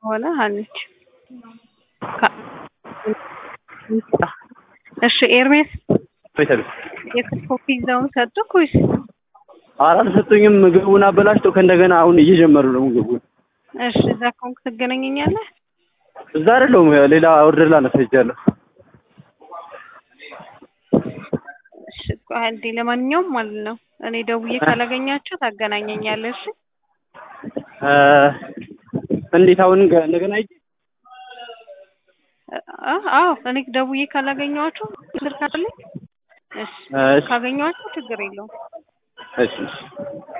ከሆነ ሀኒች ካ- እሺ ኤርሜስ ቤተል የክትፎ ፒዛውን ሰጡክ ወይስ? ኧረ አልሰጡኝም። ምግቡን አበላሽተው ከእንደገና አሁን እየጀመሩ ነው ምግቡን። እሺ እዛ ከሆንክ ትገናኘኛለህ። እዛ አይደለሁም ሌላ ኦርደር ላነሳ ሄጃለሁ። እሺ ቆይ አንዴ፣ ለማንኛውም ማለት ነው እኔ ደውዬ ካላገኛቸው ታገናኘኛለህ። እሺ እ እንዴት አሁን ገ- እንደገና ሂጅ አ- አዎ እኔ ደውዬ ካላገኘኋቸው ስልክ አለኝ። እሺ እሺ ካገኘኋቸው ችግር የለውም። እሺ እሺ